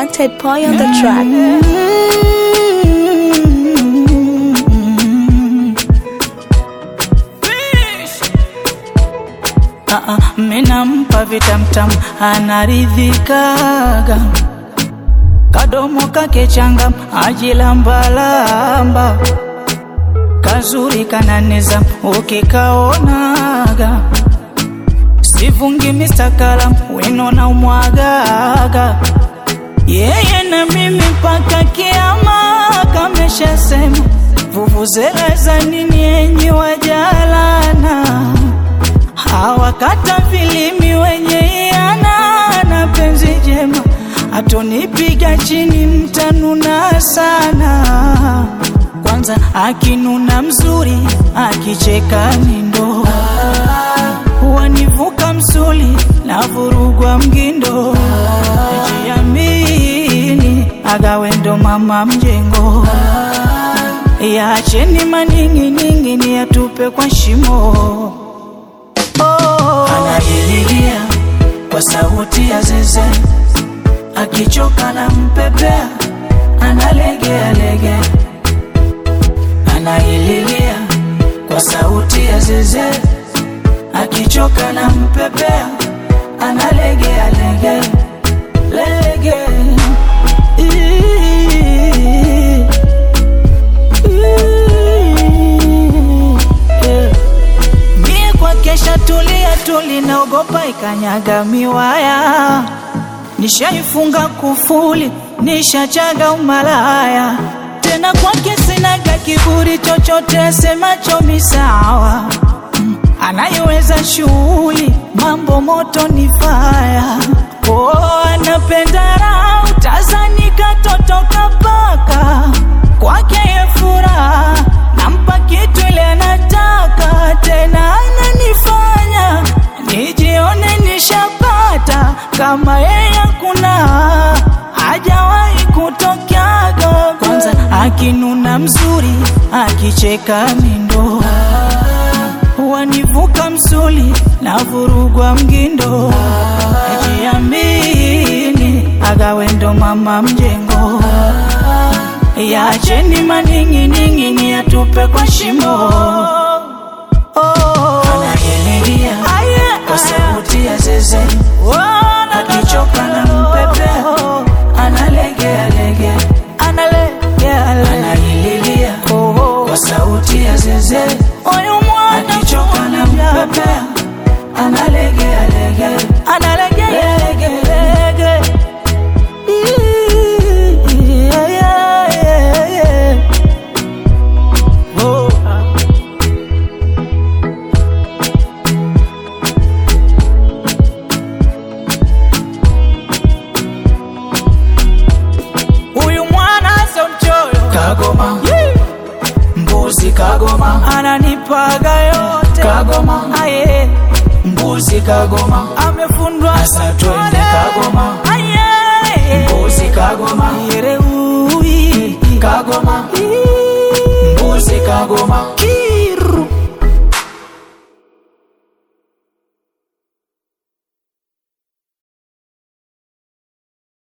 Wanted boy on the track. Ah, ah, minampa vitamtam anaridhikaga kadomo kake changam ajilambalamba kazuri kananiza ukikaonaga sivungi mistakala wino na umwagaga yeye na mimi mpaka kiama kameshasema vuvuzela za nini enyi wajalana hawakata vilimi wenye iana na penzi jema atonipiga chini mtanuna sana kwanza akinuna mzuri akicheka nindo wanivuka msuli na vurugwa mgindo jiamini agawendo mama mjengo yacheni maning'iningi ni yatupe kwa shimo oh. Anaililia kwa sauti ya zeze, akichoka na mpepea, analegea lege. Anaililia kwa sauti ya zeze, akichoka na mpepea, analegea lege lege. Ii- ii- yeah. Mie kwa kesha tulia tuli naogopa ikanyaga miwaya, nishaifunga kufuli, nishachaga umalaya tena kwake sinaga kiburi chochote semacho misawa Mm, anayeweza shughuli mambo moto ni faya oh, anapenda raha utazani katotoka paka kwake ye furaha nampa kitu ile anataka tena ananifanya nijione nishapata kama yeye hakuna hajawahi kutokaga kwanza akinuna mzuri akicheka mindo wanivuka msuli na vurugwa mgindo jiamini agawendo mama mjengo yacheni maning'iningi ni yatupe kwa shimo oh. Anayelia kwa sauti ya zeze akichoka na mpepea analegea lege anaililia kwa sauti ya zeze akichoka na mpepea analegea lege lege lege Yeah, yeah, yeah, yeah. Oh. Huyu mwana sio mchoyo, kagoma mbuzi, kagoma ananipaga yote, kagoma aye mbuzi, kagoma amefundwa sasa, twende kagoma aye mbuzi, kagoma yereui, kagoma mbuzi, kagoma